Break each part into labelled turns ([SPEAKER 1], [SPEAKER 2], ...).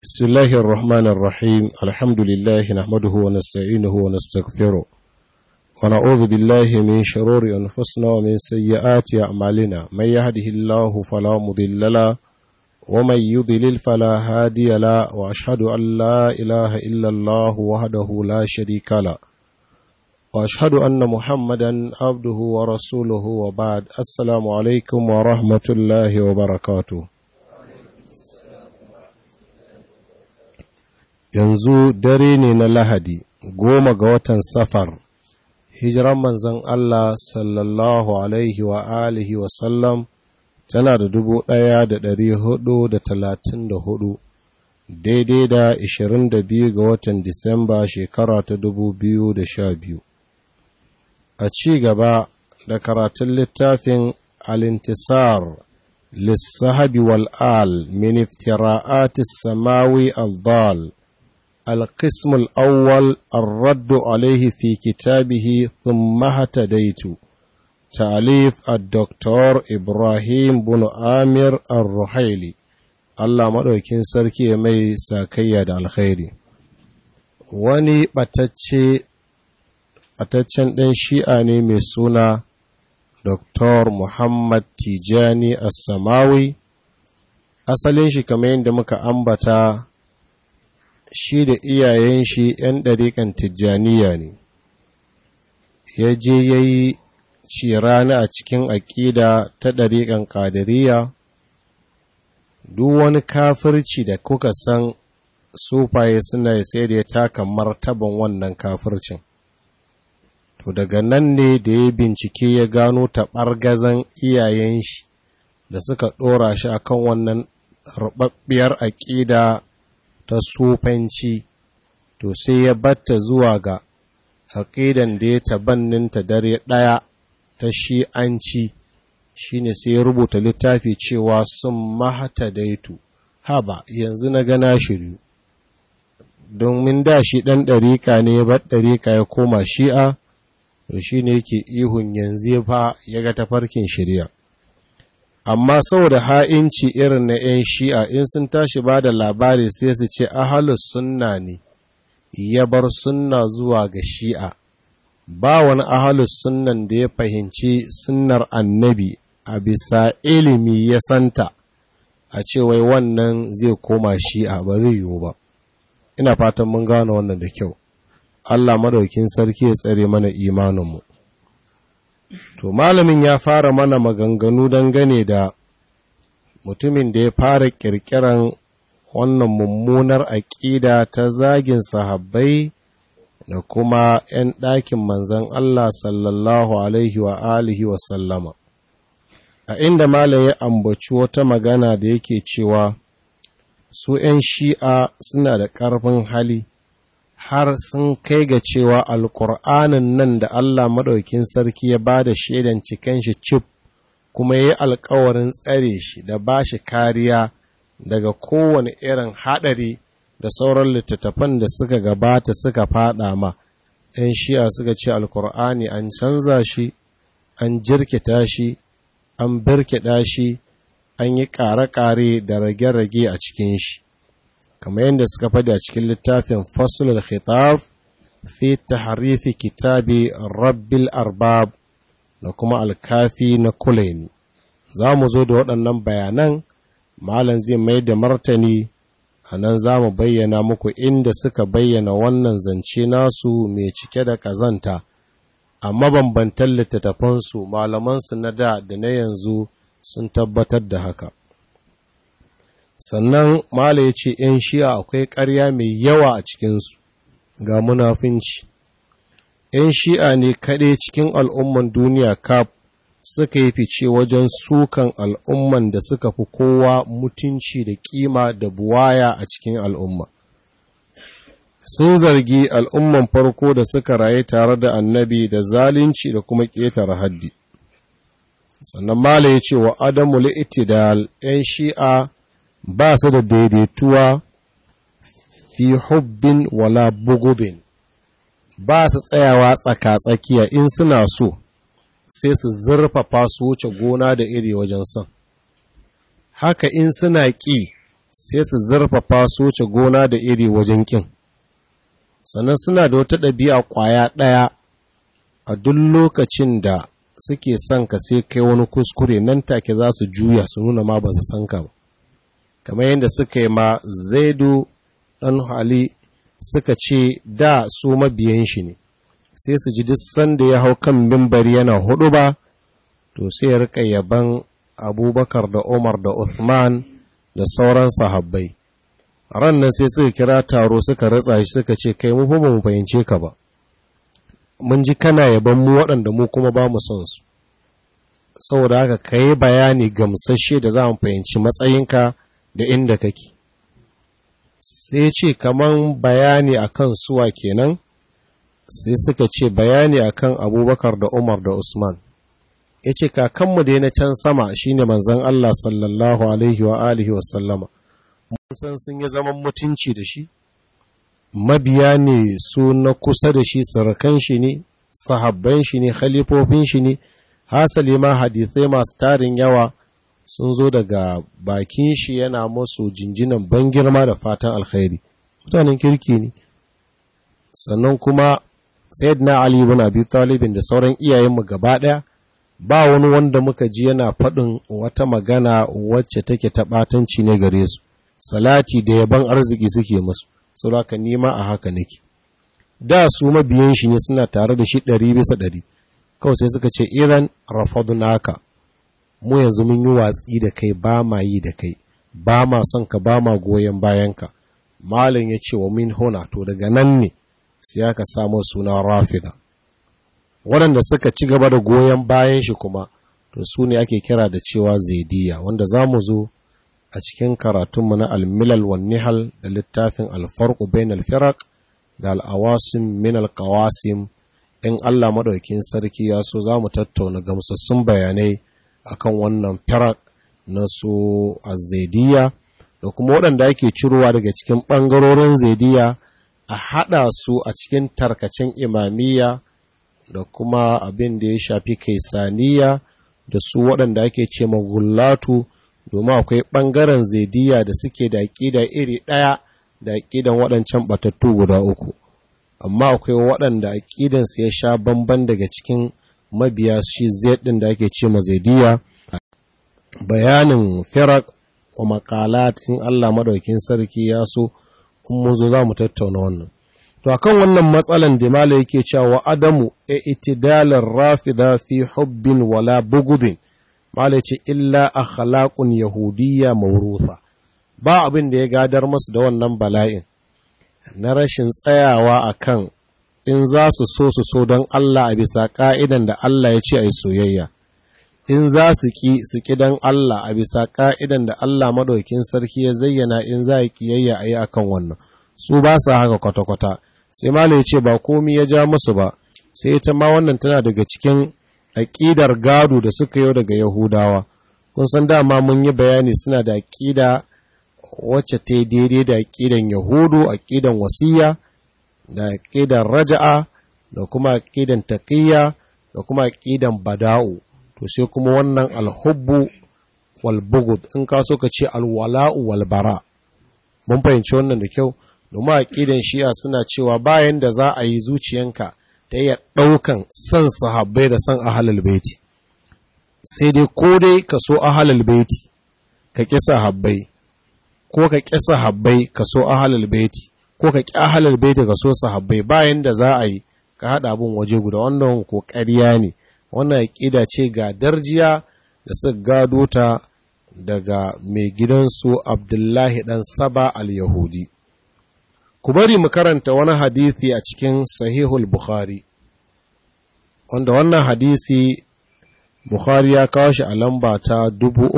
[SPEAKER 1] بسم الله الرحمن الرحيم الحمد لله نحمده ونستعينه ونستغفره ونعوذ بالله من شرور أنفسنا ومن سيئات أعمالنا من يهده الله فلا مضل له ومن يضلل فلا هادي له وأشهد أن لا إله إلا الله وحده لا شريك له وأشهد أن محمدا عبده ورسوله وبعد السلام عليكم ورحمة الله وبركاته yanzu dare ne na lahadi goma ga watan safar hijiran manzan Allah sallallahu alaihi wa alihi wa sallam tana da dubu ɗaya da ɗari hudu da talatin da hudu daidai da ishirin da biyu ga watan disamba shekara ta dubu biyu da sha biyu a ci gaba da karatun littafin alintisar lissahabi wal'al min iftira'atis samawi al-dal القسم الأول الرد عليه في كتابه ثم اهتديت تأليف الدكتور إبراهيم بن آمر الرحيلي Allah maɗaukin sarki mai sakayya da alkhairi wani ɓataccen ɗan shi'a ne mai suna Dr. Muhammad Tijani Assamawi asalin shi kamar yadda muka ambata shi da iyayen shi ‘yan ɗariƙan tijjaniya ne, ya je ya yi cirani a cikin aƙida ta ɗariƙan ƙadiriya, duk wani kafirci da kuka san sufaye suna sai da ya taka martaban wannan kafircin. To daga nan ne da ya bincike ya gano taɓargazan iyayen shi da suka ɗora shi akan wannan ruɓaɓɓiyar aƙida ta sufanci to sai ya batta zuwa ga aƙidan da ya tabanninta dare ɗaya ta shi'anci shine sai ya rubuta littafi cewa sun mahata daitu haba yanzu na gana shiryu domin da shi ɗan ɗarika ne ya bar ɗarika ya koma shi'a to shi ne yake ihun yanzu ya fa ya ga tafarkin shirya amma saboda ha'inci irin na ‘yan shi'a in sun tashi ba da labari sai su ce ahalus sunna ne ya bar sunna zuwa ga shi'a ba wani ahalus sunnan da ya fahimci sunnar annabi a bisa ilimi ya santa a ce wai wannan zai koma shi'a ba zai yiwu ba ina fatan mun gane wannan da kyau Allah madaukin sarki ya tsare mana imaninmu To, malamin ya fara mana maganganu dangane da mutumin da ya fara ƙirƙiran wannan mummunar aƙida ta zagin sahabbai da kuma ‘yan ɗakin manzan Allah sallallahu Alaihi wa alihi wa sallama. A inda malam ya ambaci wata magana da yake cewa su ‘yan shi'a suna da ƙarfin hali. har sun kai ga cewa alkur'anin nan da Allah maɗaukin sarki ya ba da shaidan cikin shi cif kuma ya yi alkawarin tsare shi da ba shi kariya daga kowane irin haɗari da sauran littattafan da suka gabata suka faɗa ma ‘yan shi'a suka ce alkur'ani an canza shi an jirkita shi an birkiɗa shi an yi ƙare-ƙare da rage-rage a cikin shi kamar yadda suka faɗi a cikin littafin fasulul khitab fi tahrifi kitabi rabbil arbab da kuma alkafi na kulaini za mu zo da waɗannan bayanan malam zai mai da martani a nan za mu bayyana muku inda suka bayyana wannan zance nasu mai cike da ƙazanta a mabambantan littattafansu malamansu na da da na yanzu sun tabbatar da haka sannan mala ya ce ‘yan shi'a akwai ƙarya mai yawa a cikinsu ga munafinci ‘yan shi'a ne kaɗai cikin al'umman duniya kaf suka yi fice wajen sukan al'umman da suka fi kowa mutunci da ƙima da buwaya a cikin al'umma sun zargi al'umman farko da suka raye tare da annabi da zalunci da kuma ƙetare haddi sannan mala ya ce wa adamu li'itidal ‘yan shi'a ba su da daidaituwa fi hubbin wala bugubin ba su tsayawa tsaka-tsakiya in suna so sai su zurfafa su wuce gona da iri wajen son haka in suna ƙi sai su zurfafa su wuce gona da iri wajen ƙin sannan suna da wata ɗabi'a ƙwaya ɗaya a duk lokacin da suke son ka sai kai wani kuskure nan take za su juya su nuna ma ba su san ka ba kamar yadda suka yi ma zaidu ɗan hali suka ce da su mabiyan shi ne sai su ji duk sanda ya hau kan mimbari yana hudu ba to sai ya rika yaban abubakar da umar da uthman da sauran sahabbai ran nan sai suka kira taro suka ratsa shi suka ce kai mu ba mu fahimce ka ba mun ji kana yaban mu waɗanda mu kuma ba mu son su saboda haka ka yi bayani gamsashe da za mu fahimci matsayinka da inda kake sai ce kaman bayani akan suwa kenan sai suka ce bayani akan abubakar da umar da usman ya ce kakanmu da na can sama shine manzan Allah sallallahu alaihi wa alihi wa sallama mun san sun yi zaman mutunci da shi mabiya ne su na kusa da shi sarakan shi ne sahabban shi ne khalifofin shi ne hasali ma hadithai masu tarin yawa sun zo daga bakin shi yana masu jinjinan ban girma da fatan alkhairi mutanen kirki ne sannan kuma sayyidina ali ibn abi talibin da sauran iyayenmu gaba daya ba wani wanda muka ji yana faɗin wata magana wacce take taɓatanci ne gare su salati da yaban arziki suke musu saboda nima a haka nake da su mabiyan shi ne suna tare da shi ɗari bisa ɗari kawai sai suka ce iran rafadunaka mu yanzu mun yi watsi da kai ba ma yi da kai ba ma son ka ba ma goyon bayanka malin ya ce wa min hona to daga nan ne sai aka samu suna rafida waɗanda suka ci gaba da goyon bayan shi kuma to su ne ake kira da cewa zaidiya wanda za mu zo a cikin karatunmu na almilal wan nihal da littafin alfarku bain alfirak da al'awasim min alkawasim in Allah maɗaukin sarki ya so za mu tattauna gamsassun bayanai akan wannan firak na su azzaidiya da kuma waɗanda ake cirowa daga cikin ɓangarorin zaidiya a haɗa su a cikin tarkacen imamiyya da kuma abin da ya shafi kaisaniya da su waɗanda ake ce magullatu domin akwai ɓangaren zaidiya da suke da aƙida iri ɗaya da aƙidan waɗancan ɓatattu guda uku amma akwai waɗanda aƙidansu ya sha bamban daga cikin mabiya shi zai ɗin da ake ce ma zaidiya bayanin firak wa makalat in Allah maɗaukin sarki ya so in mun zo za mu tattauna wannan to akan wannan matsalan da mala yake cewa adamu e itidalar rafida fi hubbin wala bugudin mala ce illa akhlaqun yahudiyya mawrufa ba abin da ya gadar masu da wannan bala'in na rashin tsayawa akan in za su so su so don Allah a bisa ka'idan da Allah ya ce a yi soyayya in za su ki su ki don Allah a bisa ka'idan da Allah madaukin sarki ya zayyana in za a yi kiyayya a yi akan wannan su ba su haka kwata-kwata sai malo ya ce ba komi ya ja musu ba sai ita ma wannan tana daga cikin aƙidar gado da suka yi daga yahudawa kun san dama mun yi bayani suna da aƙida wacce ta daidai da aƙidan yahudu aƙidan wasiya da aƙidan raja'a da kuma aƙidan taƙiyya da kuma aƙidan bada'u to sai kuma wannan alhubbu wal bugud in ka so ka ce alwala'u wal bara mun fahimci wannan da kyau domin aƙidan shi'a suna cewa bayan da za a yi zuciyanka ta iya ɗaukan son sahabbai da son ahalal baiti sai dai ko dai ka so ahalal baiti ka ƙi sahabbai ko ka ƙi sahabbai ka so ahalal baiti ko ka ƙi ahalal baiti ka so sahabbai bayan da za a yi ka haɗa abin waje guda wannan ko ƙarya ne wannan aƙida ce ga darjiya da suka gado ta daga mai gidansu abdullahi ɗan saba al-yahudi ku bari mu karanta wani hadisi a cikin sahihul bukhari wanda wannan hadisi bukhari ya kawo shi a lamba ta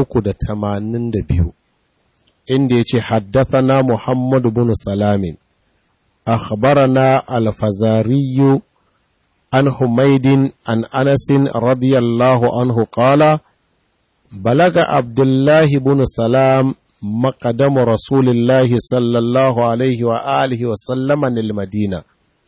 [SPEAKER 1] biyu, inda ya ce haddathana muhammad bin salamin akhbarana al-fazariyu an humaidin an anasin radiyallahu anhu qala balaga abdullahi bin salam مقدم رسول الله صلى الله عليه وآله وسلم المدينة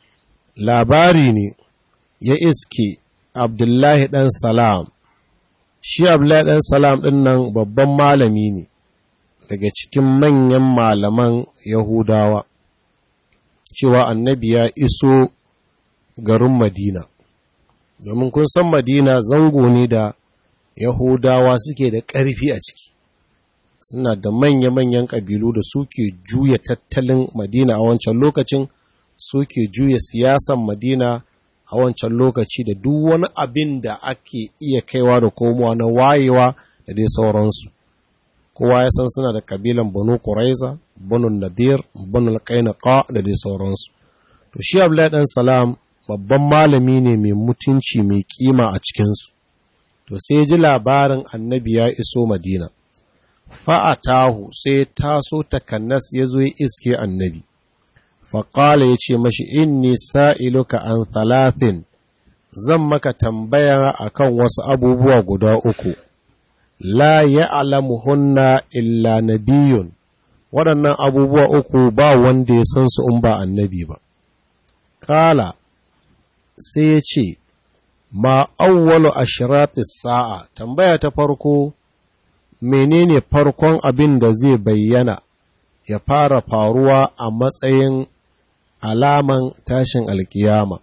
[SPEAKER 1] labari ne ya iske abdullahi ɗan salam shi abdullahi ɗan salam ɗin nan babban malami ne daga cikin manyan malaman Yahudawa cewa annabi ya iso garin Madina domin kun san Madina zango ne da Yahudawa suke da ƙarfi a ciki suna da manya-manyan ƙabilu da suke juya tattalin Madina a wancan lokacin suke juya siyasan Madina a wancan lokaci da duk wani abin da ake iya kaiwa da komowa na wayewa da dai sauransu kowa ya san suna da kabilan banu Quraiza banu Nadir banu Qainqa da dai sauransu to shi Abdullahi dan Salam babban malami ne mai mutunci mai kima a cikinsu to sai ji labarin annabi ya iso Madina fa'atahu sai taso takannas ya zo ya iske annabi faƙala ya ce mashi inni sa'iluka an talatin zan maka tambaya akan wasu abubuwa guda uku la ya'lamuhunna illa nabiyun waɗannan abubuwa uku ba wanda ya san su in ba annabi ba kala sai ya ce ma awwalu ashratis sa'a tambaya ta farko menene farkon abin da zai bayyana ya fara faruwa a matsayin alaman tashin alkiyama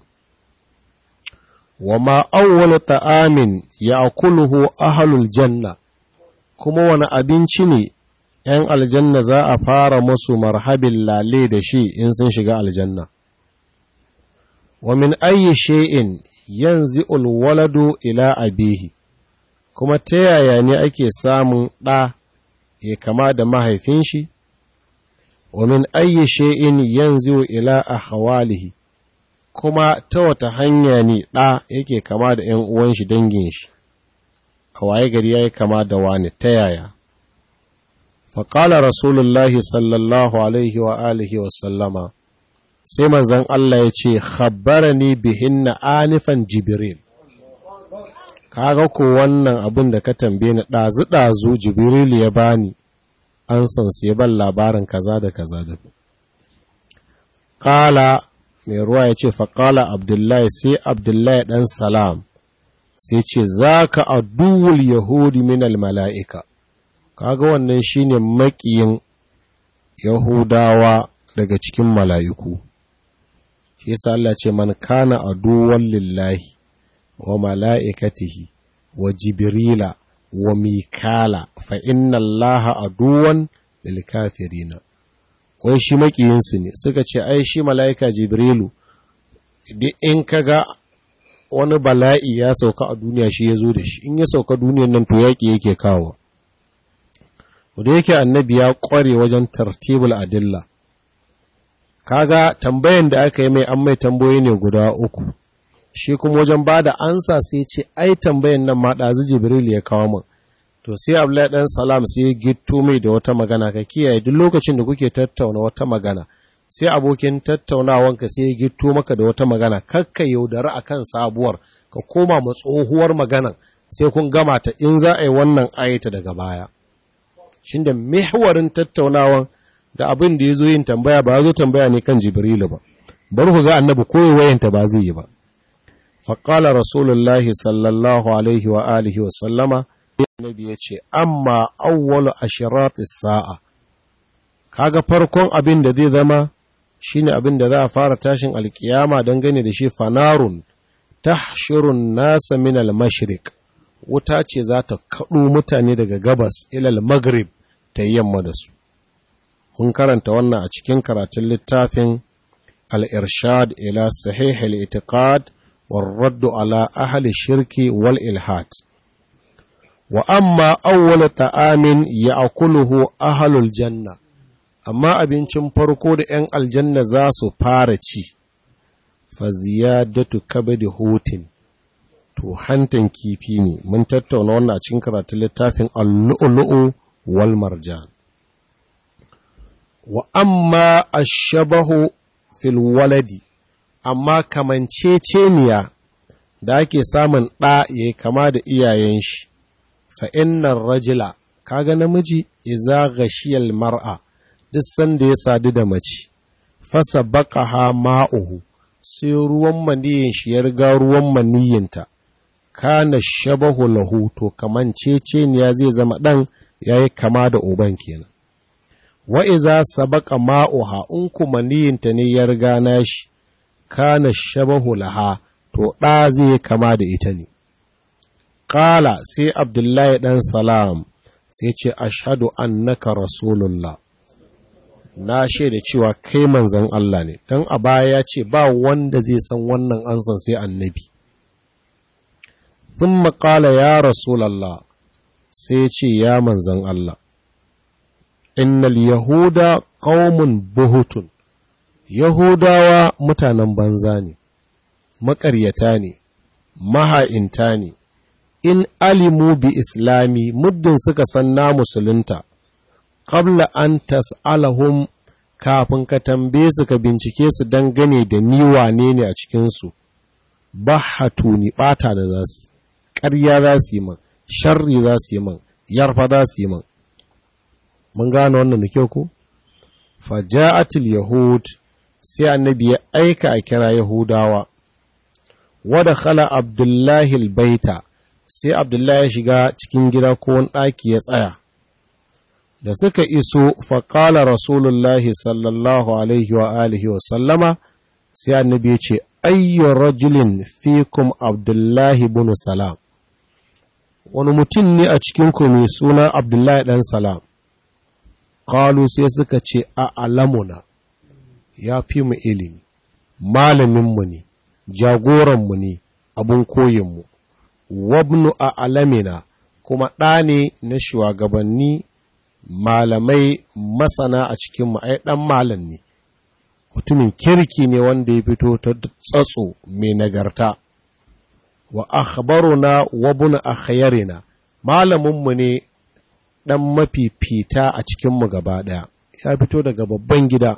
[SPEAKER 1] wa ma awwalu ta'amin ya'kuluhu ahlul janna kuma wani abinci ne ‘yan aljanna za a fara musu marhabin lale da shi in sun shiga aljanna wa min ayyi shay'in yanzu ulwaladu ila abihi kuma ta yaya ne ake samun ɗa ya kama da mahaifin shi wa min ayyi shay'in yanzu ila ahwalihi kuma ta wata hanya ne ɗa yake kama da ‘yan uwan shi dangin shi a waye gari yayi kama da wani ta yaya faƙala rasulullahi sallallahu alaihi wa alihi wa sallama sai manzan Allah ya ce khabbarani bihinna anifan jibril kaga ko wannan abin da ka tambaye ni ɗazu ɗazu jibril ya bani an san su ya ban labarin kaza da kaza da kala mai ruwa ya ce faƙala abdullahi sai abdullahi ɗan salam sai ce za ka aduwul yahudi minal mala'ika kaga wannan shine maƙiyin yahudawa daga cikin mala'iku shi yasa Allah ce man kana aduwan lillahi wa mala'ikatihi wa jibrila wa mikala fa inna allaha aduwan lil kafirina wai shi makiyinsu ne suka ce ai shi mala'ika jibrilu duk in kaga wani bala'i ya sauka a duniya shi ya zo da shi in ya sauka duniyan nan to yaƙi yake kawo da yake annabi ya ƙware wajen tartibul adilla kaga tambayan da aka yi mai an mai tambayoyi ne guda uku shi kuma wajen ba da ansa sai ce ai tambayan nan ma ɗazu jibril ya kawo min to sai abdullahi dan salam sai ya gitto mai da wata magana ka kiyaye duk lokacin da kuke tattauna wata magana sai abokin tattaunawanka sai ya gitto maka da wata magana kakka yaudari akan sabuwar ka koma ma tsohuwar maganan sai kun gama ta in za a yi wannan ayata daga baya shin da mihwarin tattaunawan da abin da ya zo yin tambaya ba zo tambaya ne kan jibrilu ba bari ku ga annabi koyi wayanta ba zai yi ba faƙala rasulullahi sallallahu alaihi wa alihi wa sallama annabi ya ce amma awwalu ashiratis sa'a kaga farkon abin da zai zama shine abin da za a fara tashin alkiyama don gane da shi fanarun tahshirun nasa min al-mashriq wuta ce za ta kaɗo mutane daga gabas ilal maghrib ta yamma da su mun karanta wannan a cikin karatun littafin al-irshad ila sahih al-i'tiqad والرد على أهل الشرك والإلحاد وأما أول طعام يأكله أهل الجنة أما abincin farko da ‘yan aljanna za su fara ci, fa ziyadatu kabadi hutin, to hantan kifi ne, mun tattauna wannan a cikin karatun littafin allu'ulu'u wal marjan. Wa amma ashabahu fil waladi, amma kamanceceniya da ake samun ɗa ya yi kama da iyayen shi, fa'innan rajila, kaga namiji iza gashiyal mar'a, duk sanda ya sadu da mace, fasa baka ha ma'uhu, sai ruwan maniyin shi ya riga ruwan maniyinta, kana shabahu lahu to kamanceceniya zai zama ɗan ya yi kama da uban kenan. wa iza sabaka ma'uha in kuma niyinta ne ya riga nashi kana shabahu laha to ɗa zai kama da ita ne Ƙala sai Abdullahi ɗan Salam sai ce, Ashadu annaka Rasulullah, na shaida cewa kai manzan Allah ne, don a baya ya ce ba wanda zai san wannan ansan sai annabi. Sun maƙala ya Rasulallah sai ce ya manzan Allah, Innal Yahuda ƙaumun buhutun, Yahudawa mutanen banza ne, maƙaryata ne, maha'inta ne, in alimu bi islami muddin suka san na musulunta, qabla an tas'alahum kafin ka tambaye su ka bincike su dangane da ni wane ne a cikinsu, ba ni ɓata da za su, ƙarya za su yi man, sharri za su yi man, yarfa za su yi man. Mun gane wannan da kyau ko? Faja'atul Yahud sai annabi ya aika a kira Yahudawa, wada khala Abdullahi baita sai Abdullahi ya shiga cikin gida ko wani ɗaki ya tsaya. Da suka iso faƙala Rasulullahi sallallahu Alaihi wa alihi wa sallama, sai annabi ya ce, Ayyo rajulin fikum Abdullahi bin Salam. Wani mutum ne a cikinku mai suna Abdullahi ɗan Salam. Kalu sai suka ce, A alamuna, ya fi mu ilimi, malaminmu ne, jagoranmu ne, abin koyinmu. wabnu a alamina kuma ɗa ne na shugabanni malamai masana a cikin ai ɗan malam ne mutumin kirki ne wanda ya fito ta tsatso mai nagarta wa akhbaruna wabnu akhyarina malaminmu ne ɗan mafifita a cikinmu gaba ɗaya ya fito daga babban gida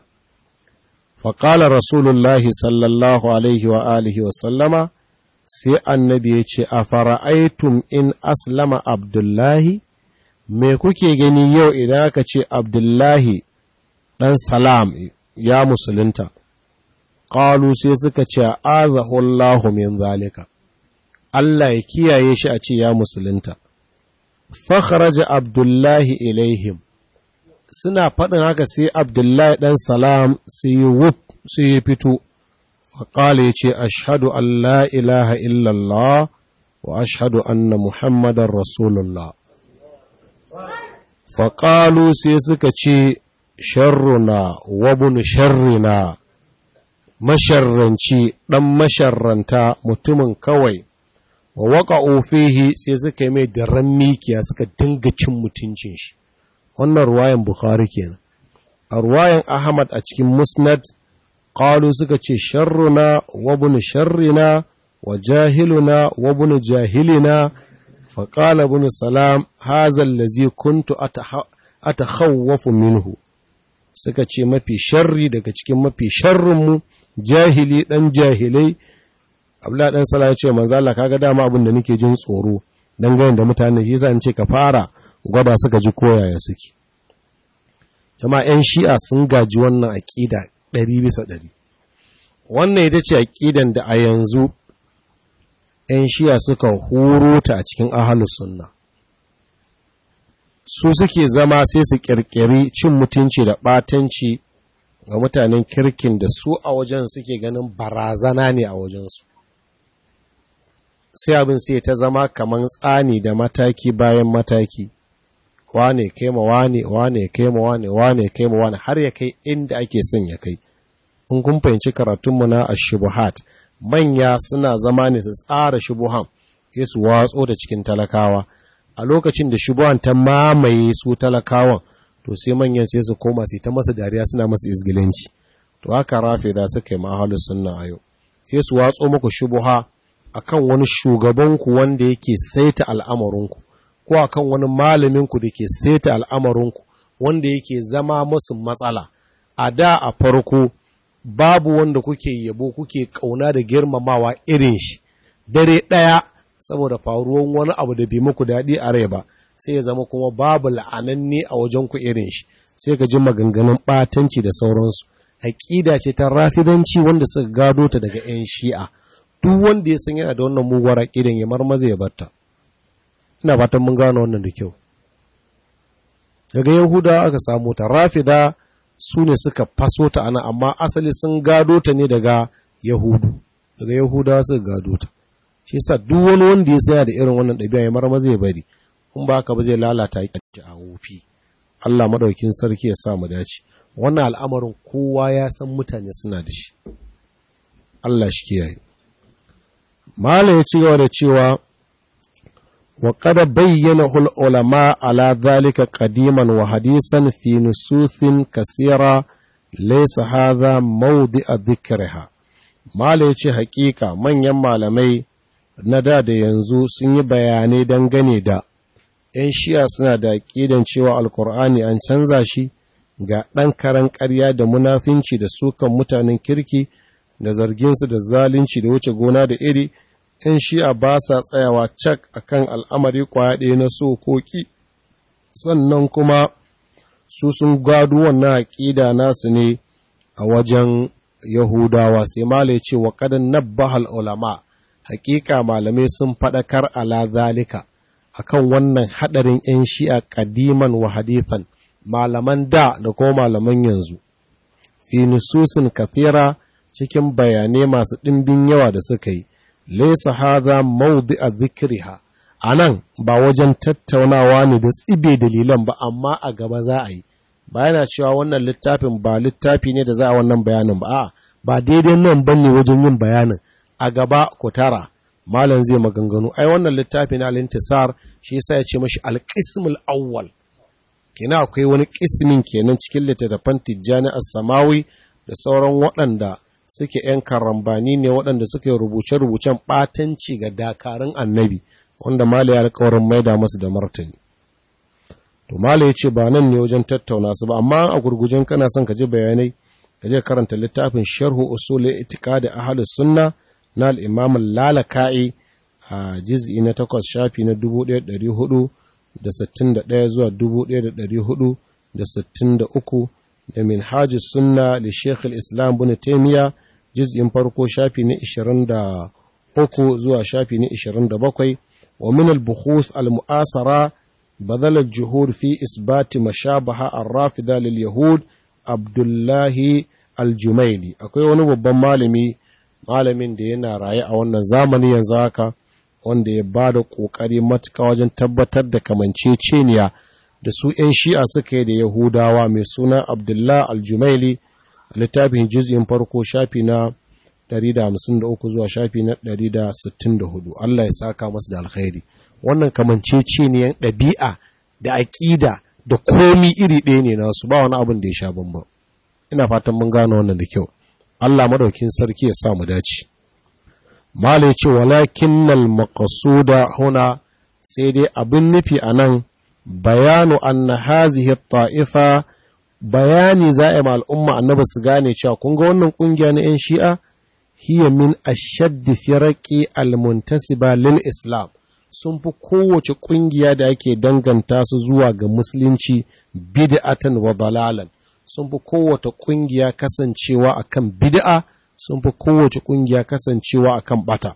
[SPEAKER 1] faƙala rasulullahi sallallahu alaihi wa alihi wa sallama sai annabi ya ce a fara'aitum in aslama abdullahi me kuke gani yau idan aka ce abdullahi ɗan salam ya musulunta ƙalu sai suka ce azahullahu min zalika Allah ya kiyaye shi a ce ya musulunta fakharaja abdullahi ilaihim suna faɗin haka sai abdullahi ɗan salam sai yi wuf sai ya fito faƙala ya ce ashadu an la ilaha illallah wa ashadu anna muhammadan rasulullah faƙalu sai suka ce sharruna wabun sharrina masharranci ɗan masharranta mutumin kawai wa waka ofihi sai suka yi mai daren mikiya suka dinga cin mutuncin shi wannan ruwayan bukhari kenan a ruwayan ahmad a cikin musnad qalu suka ce sharruna wa ibn sharrina wa jahiluna wa ibn jahilina fa qala ibn salam hadha allazi kuntu atakhawwafu minhu suka ce mafi sharri daga cikin mafi sharrin mu jahili dan jahilai abla dan sala ya ce manzo Allah kaga dama abin da nake jin tsoro dangane da mutane shi yasa in ce ka fara gwada suka ji koyaya suke jama 'yan shi'a sun gaji wannan aƙida ɗari bisa ɗari wannan ita ce aƙidan da a yanzu 'yan shi'a suka huro ta a cikin ahalus sunna su suke zama sai su ƙirƙiri cin mutunci da ɓatanci ga mutanen kirkin da su a wajen suke ganin barazana ne a wajensu sai abin sai ta zama kamar tsani da mataki bayan mataki wane kai ma wane wane kai ma wane wane kai ma wane har ya kai inda ake son ya kai in kun fahimci karatunmu na ashubuhat manya suna zama ne su tsara shubuhan ya su watso da cikin talakawa a lokacin da shubuhan ta mamaye su talakawan to sai manyan sai su koma su ta masa dariya suna masa izgilanci to haka rafe da suka yi mahalu sunna a yau sai su watso muku shubuha akan wani shugabanku wanda yake saita al'amarinku ko a kan wani malaminku da ke seta al'amarinku wanda yake zama masu matsala a da a farko babu wanda kuke yabo kuke ƙauna da girmamawa irin shi dare ɗaya saboda faruwan wani abu da bai muku daɗi a rai ba sai ya zama kuma babu la'ananne a wajenku irin shi sai ka ji maganganun ɓatanci da sauransu aƙida ce ta rafidanci wanda suka gado ta daga 'yan shi'a duk wanda ya san yana da wannan muguwar aƙidan ya marmaza ya barta ina fatan mun gano wannan da kyau daga yahudawa aka samu ta rafida su ne suka faso ta ana amma asali sun gado ta ne daga yahudu daga yahudawa suka gado ta shi sa duk wani wanda ya saya da irin wannan ɗabi'a ya marma zai bari in ba haka ba zai lalata a wofi Allah madaukin sarki ya sa mu dace wannan al'amarin kowa ya san mutane suna da shi Allah shi kiyaye Malam ya ci gaba da cewa wa qad bayyana hul ulama ala dhalika qadiman wa hadisan fi nusuthin kasira laysa hadha mawdi'a dhikriha Malam ya ce hakika manyan malamai na da da yanzu sun yi bayanai dangane da ‘yan shiya suna da ƙidan cewa alkur'ani an canza shi ga ɗan karan ƙarya da munafinci da sukan mutanen kirki da zarginsu da zalunci da wuce gona da iri ‘yan shi'a ba sa tsayawa cak a kan al'amari kwaya ɗaya na sokoki sannan kuma su sun gado wannan aƙida nasu ne a wajen yahudawa sai mala ce wa ƙadan nabbahal ulama hakika malamai sun faɗakar ala zalika akan wannan haɗarin 'yan shi'a ƙadiman wa hadithan malaman da da kuma malaman yanzu fi nususin kathira cikin bayanai masu ɗimbin yawa da suka yi laisa hadha mawdi'a dhikriha anan ba wajen tattaunawa ne da tsibe dalilan ba amma a gaba za a yi ba yana cewa wannan littafin ba littafi ne da za a wannan bayanin ba a'a ba daidai nan bane wajen yin bayanin a gaba ku tara malam zai maganganu ai wannan littafi na al-intisar shi yasa ya ce mashi al-qismul awwal kina akwai wani kismin kenan cikin littattafan tijjani as-samawi da sauran waɗanda suke ‘yan karambani ne waɗanda suke rubuce-rubucen ɓatanci ga dakarun annabi wanda Mala ya alkawarin maida masu da martani. To Mala ya ce ba nan ne wajen tattauna su ba, amma a gurgujen kana son ka ji bayanai, ka je karanta littafin sharhu usul itika da ahalus sunna na al'imam lalaka'i a jiz'i na takwas shafi na dubu ɗaya ɗari hudu da sittin da ɗaya zuwa dubu ɗaya da ɗari hudu da sittin da uku da minhaj sunna da sheikh islam bin taimiya juz'in farko shafi na 23 zuwa shafi na 27 wa min al-buhuth al-mu'asara badal al-juhud fi isbat mashabaha ar-rafida lil yahud abdullahi al-jumaili akwai wani babban malami malamin da yana raye a wannan zamani yanzu haka wanda ya ba da ƙoƙari matuƙa wajen tabbatar da kamanceceniya da su ‘yan shi'a suka yi da Yahudawa mai suna Abdullah Aljumaili a littafin juz'in farko shafi na 153 zuwa shafi na 164 Allah ya saka masu da alkhairi wannan kamanceceniyan ɗabi'a da aƙida da komi iri ɗaya ne nasu ba wani abin da ya sha bamba ina fatan mun gano wannan da kyau Allah madaukin sarki ya sa mu dace Mala ya ce walakinnal maqsuda huna sai dai abin nufi a nan bayanu anna hazihi ta'ifa bayani za a yi al'umma annaba su gane cewa kun ga wannan kungiya na 'yan shi'a hiya min ashaddi firaqi almuntasiba lil islam sun fi kowace kungiya da ake danganta su zuwa ga musulunci bid'atan wa dalalan sun fi kowace kungiya kasancewa akan bid'a sun fi kowace kungiya kasancewa akan bata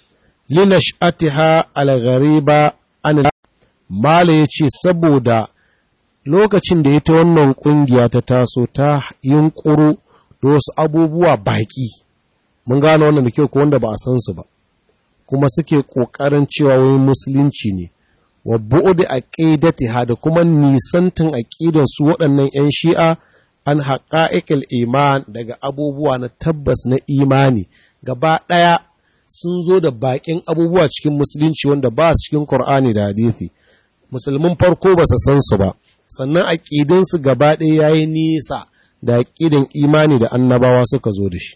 [SPEAKER 1] linash'atiha al-ghariba an Mala ya ce saboda lokacin da ita wannan ƙungiya ta taso ta yunƙuro da wasu abubuwa baƙi, mun gano wannan da kyau ko wanda ba a san su ba, kuma suke ƙoƙarin cewa wani musulunci ne, wa bu'udi a ƙidatiha da kuma nisantin aƙidan su waɗannan ‘yan shi'a an haƙa'iƙil iman daga abubuwa na tabbas na imani gaba ɗaya sun zo da baƙin abubuwa cikin musulunci wanda ba cikin Kur'ani da hadithi. musulmin farko ba su san su ba sannan aƙidinsu gaba ɗaya ya yi nisa da aƙidin imani da annabawa suka zo da shi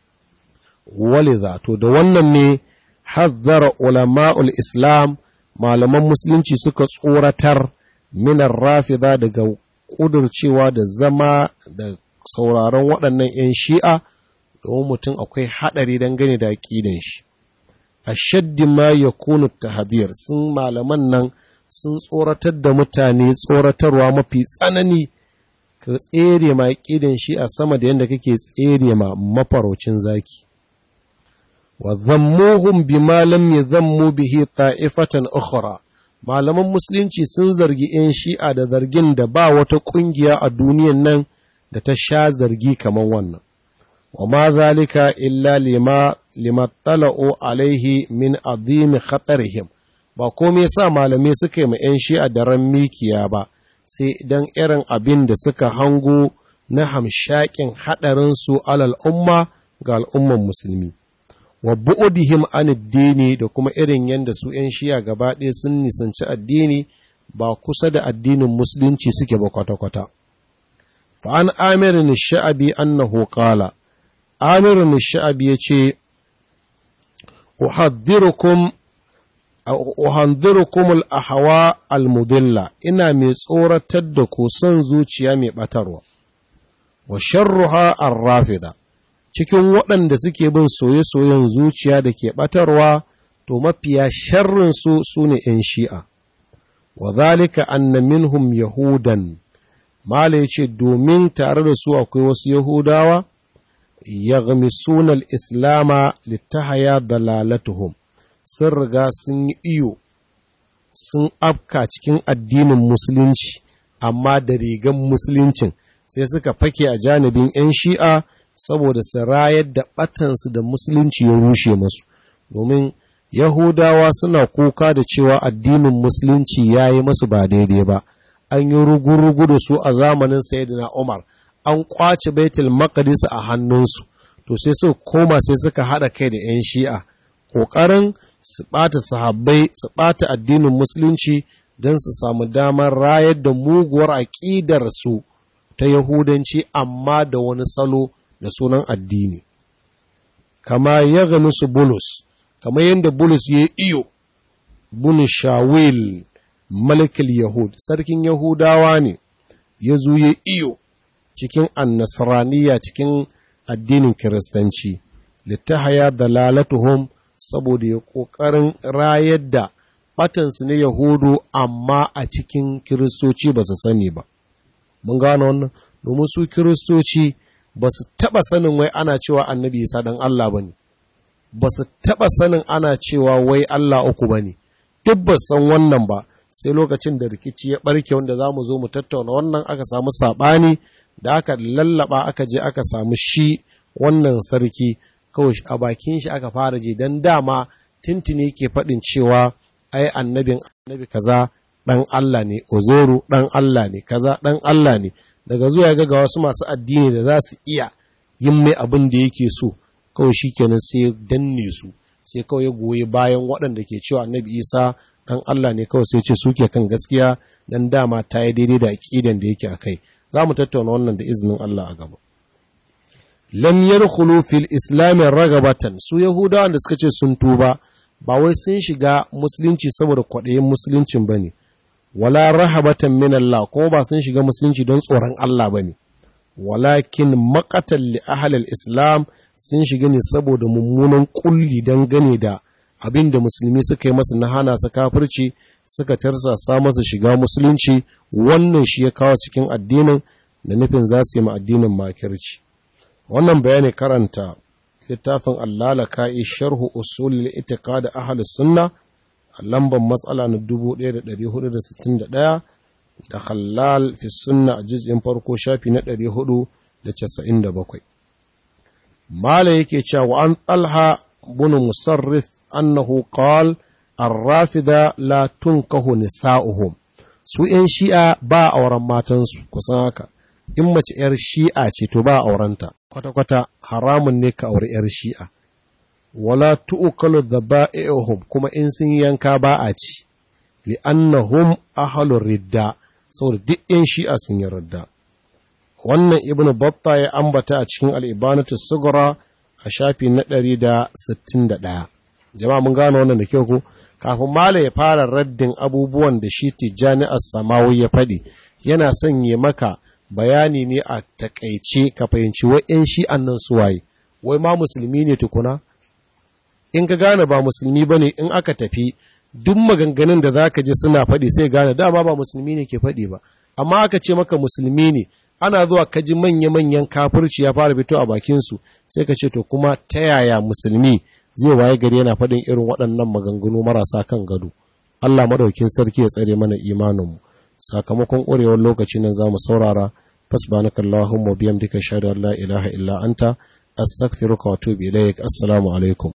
[SPEAKER 1] waliza to da wannan ne hazzara ulama'ul islam malaman musulunci suka tsoratar minar rafida daga ƙudurcewa da zama da sauraron waɗannan 'yan shi'a domin mutum akwai haɗari dangane da aƙidan shi a shaddi ma ya kunu tahadir sun malaman nan sun tsoratar da mutane tsoratarwa mafi tsanani ka tsere ma ƙidan shi a sama da yadda kake tsere ma mafaraucin zaki wa zammuhum bima lam yadhammu bihi ta'ifatan ukhra malaman musulunci sun zargi 'yan shi'a da zargin da ba wata ƙungiya a duniyan nan da ta sha zargi kamar wannan wa ma zalika illa lima limattala'u alaihi min azimi khatarihim ba komai sa malamai suka yi ma 'yan shi'a da ran mikiya ba sai idan irin abin da suka hango na hamshakin haɗarinsu alal umma ga al'umman musulmi wa bu'udihim an addini da kuma irin yadda su 'yan shi'a gaba ɗaya sun nisanci addini ba kusa da addinin musulunci suke ba kwata-kwata fa'an amirin sha'abi annahu qala amirin sha'abi ya ce uhaddirukum uhandirukum al-ahwa al-mudilla ina mai tsoratar da ku son zuciya mai batarwa wa sharruha ar-rafida cikin waɗanda suke bin soye-soyen zuciya da ke batarwa to mafiya sharrin su sune ‘yan shi'a wa zalika anna minhum yahudan mala yace domin tare da su akwai wasu yahudawa yaghmisuna al-islama litahaya dalalatuhum sun riga sun yi iyo sun afka cikin addinin musulunci amma da rigan musuluncin sai suka fake a janibin 'yan shi'a saboda su rayar da batansu da musulunci ya rushe masu domin yahudawa suna kuka da cewa addinin musulunci ya yi masu ba daidai ba an yi rugu-rugu da su a zamanin sayyidina umar an kwace baitul maqdis a hannunsu to sai su koma sai suka haɗa kai da 'yan shi'a ƙoƙarin su ɓata sahabbai su ɓata addinin musulunci don su samu damar rayar da muguwar aƙidar su ta yahudanci amma da wani salo da sunan addini kama ya gani su bulus kama yadda bulus ya iyo bunu shawil malikul yahud sarkin yahudawa ne ya zo ya iyo cikin annasraniya cikin addinin kiristanci littahaya dalalatuhum saboda ya ƙoƙarin rayar da batansu na yahudu amma a cikin kiristoci ba su sani ba mun gano wannan domin su kiristoci ba su taɓa sanin wai ana cewa annabi isa dan Allah ba ne ba su taɓa sanin ana cewa wai Allah uku ba ne duk ba san wannan ba sai lokacin da rikici ya ɓarke wanda za mu zo mu tattauna wannan aka samu saɓani da aka lallaba aka je aka samu shi wannan sarki kawai a bakin shi aka fara je don dama tintini ke faɗin cewa ai annabin annabi kaza ɗan Allah ne ozoru ɗan Allah ne kaza ɗan Allah ne daga zuwa ga wasu masu addini da za su iya yin mai abin da yake so kawai shi kenan sai danne su sai kawai ya goyi bayan waɗanda ke cewa annabi isa ɗan Allah ne kawai sai ce suke kan gaskiya dan dama ta yi daidai da aƙidan da yake a kai za mu tattauna wannan da izinin Allah a gaba lam yadkhulu fil islam ragabatan su yahudawan da suka ce sun tuba ba wai sun shiga musulunci saboda kwaɗayin musuluncin bane wala rahabatan min Allah kuma ba sun shiga musulunci don tsoron Allah bane walakin maqatan li ahli islam sun shiga ne saboda mummunan kulli gane da abin da musulmi suka yi masa na hana su kafirci suka tarsasa masa shiga musulunci wannan shi ya kawo cikin addinin da nufin za su yi ma addinin makirci wannan bayani karanta littafin allala ka'i sharhu usulul itiqad ahli sunna a lambar matsala na 1461 da halal fi sunna a juz'in farko shafi na 497 mala yake cewa an talha bin musarrif annahu qala الرافضة لا تنكه نساؤهم su ‘yan shi'a ba auren matansu kusan haka, in mace ‘yar shi'a ce to ba aurenta, kwata-kwata haramun ne ka auri ‘yar shi'a, wala tu'ukalu da ba'ihum kuma in sun yanka ba a ci, li'annahum ahalun ridda, saboda duk ‘yan shi'a sun yi ridda. Wannan Ibn Batta ya ambata a cikin al'ibanatu sugura a shafi na ɗari da sittin da ɗaya. Jama'a mun gano wannan da kyau ko? kafin Malam ya fara raddin abubuwan da shi Tijjani As-Samawi ya faɗi yana sanye maka bayani ne a takaice ka fahimci wa'yan shi annan suwaye wai ma musulmi ne tukuna in ka gane ba musulmi ba ne in aka tafi duk maganganun da za ka ji suna faɗi sai gane dama ba musulmi ne ke faɗi ba amma aka ce maka musulmi ne ana zuwa ka ji manya-manyan kafirci ya fara fito a bakinsu sai ka ce to kuma ta yaya musulmi zai waye gari yana faɗin irin waɗannan maganganu marasa kan gado Allah madaukin sarki ya tsare mana imaninmu sakamakon ƙwarewar lokaci nan za mu saurara fasbanaka Allahumma biyamdika shahadu an la ilaha illa anta astaghfiruka wa atubu ilaik assalamu alaikum